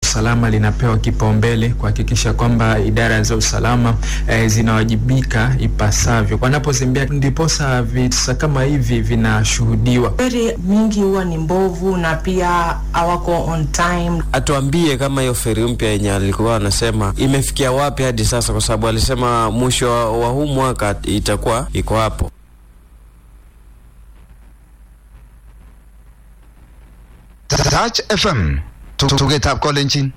usalama linapewa kipaumbele kuhakikisha kwamba idara za usalama eh, zinawajibika ipasavyo wanapozembea, ndiposa visa kama hivi vinashuhudiwa. Feri nyingi huwa ni mbovu na pia hawako on time. Atuambie kama hiyo feri mpya yenye alikuwa anasema imefikia wapi hadi sasa, kwa sababu alisema mwisho wa huu mwaka itakuwa iko hapo. Touch FM tugetab kolenjin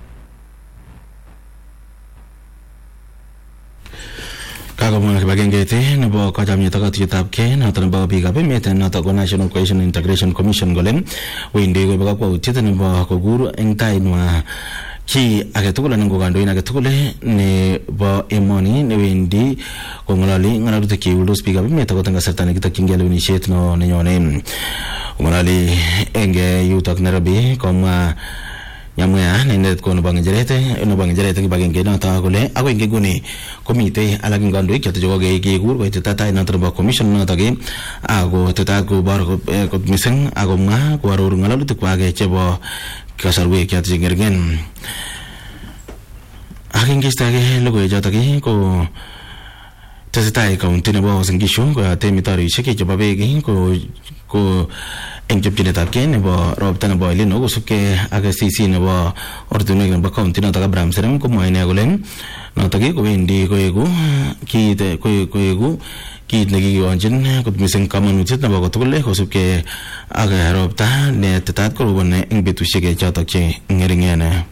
kakomwa kibagengeit nebo kachomyet ak katuiyetab kei noto nebo biikab emet noto ko National Cohesion and Integration Commission kole wendi koibe kakwautiet nebo kokur eng tainwa chi agetugul anan ko kandoin agetugul nebo emoni newendi kong'ololi ng'alalutik cheuldos biikab emet akot eng kasarta nekitokyingei lewenisiet no nenyone kong'ololi eng yutok Nairobi komwa Nyamweya inendet ko nebo ng'echeret nebo ng'echeret kibagenge noto kole akoi nguni komitei alak eng kandoik choto chekokekur koitita tai noto nebo commission noto ke ako tetat kobor kot mising akomwa koaror ng'alalutik kwak chebo kasarwek choto chengeringen ak eng keistake logoiwek choto ko tesetai kaunti nebo Uasin Gishu koyote mitarishek chebo beek ko ko eng chopchinetab kei nebo ropta nebo El Nino kosubkei ak CC nebo ortinwek nebo kaunti notok Abraham Serem komwae ine kole notok kowendi koeku kiit koeku kiit nekikikonchin kot mising kamanutiet nebo kotugul kosubkei ak ropta ne tetat koroboni eng betusiek chotok che ngeringen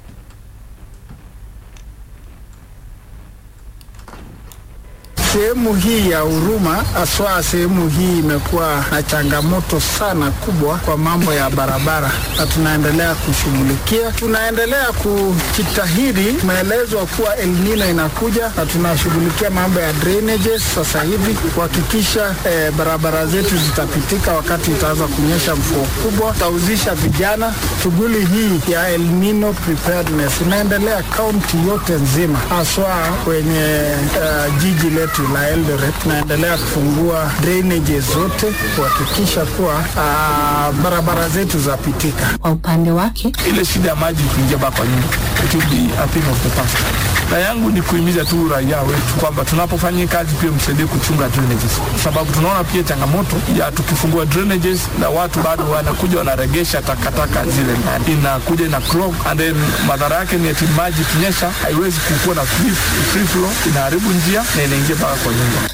Sehemu hii ya Huruma haswa sehemu hii imekuwa na changamoto sana kubwa kwa mambo ya barabara, na tunaendelea kushughulikia, tunaendelea kujitahidi. Tumeelezwa kuwa El Nino inakuja na tunashughulikia mambo ya drainages sasa hivi kuhakikisha eh, barabara zetu zitapitika wakati itaanza kunyesha mvua kubwa. Tutahusisha vijana. Shughuli hii ya El Nino preparedness inaendelea kaunti yote nzima, haswa kwenye uh, jiji letu la Eldoret tunaendelea kufungua drainage zote kuhakikisha kuwa uh, barabara zetu zapitika. Kwa upande wake, ile shida ya maji kuingia baba kwa nyumba it will be a thing of the past. Na yangu ni kuhimiza tu raia wetu kwamba tunapofanya kazi pia msaidie kuchunga drainages, sababu tunaona pia changamoto ya tukifungua drainages na watu bado wanakuja wanaregesha takataka zile ndani, inakuja ina clog and then madhara yake ni eti maji kinyesha haiwezi kukuwa na free, free flow, inaharibu njia na inaingia mpaka kwa nyumba.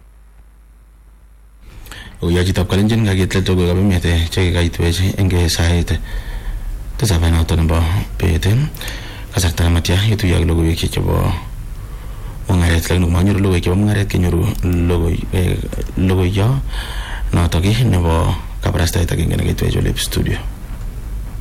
uyachitab kalenjin kakitlet tugukab emet chekikaitwech eng sait tisab noto nebo bet kasarta nematya ituye ak logoiwek chebo mung'aret lakini komanyoru logoiwek chebo mung'aret kenyoru logoiyo notok nebo kabarastaet agenge nekitwech olep studio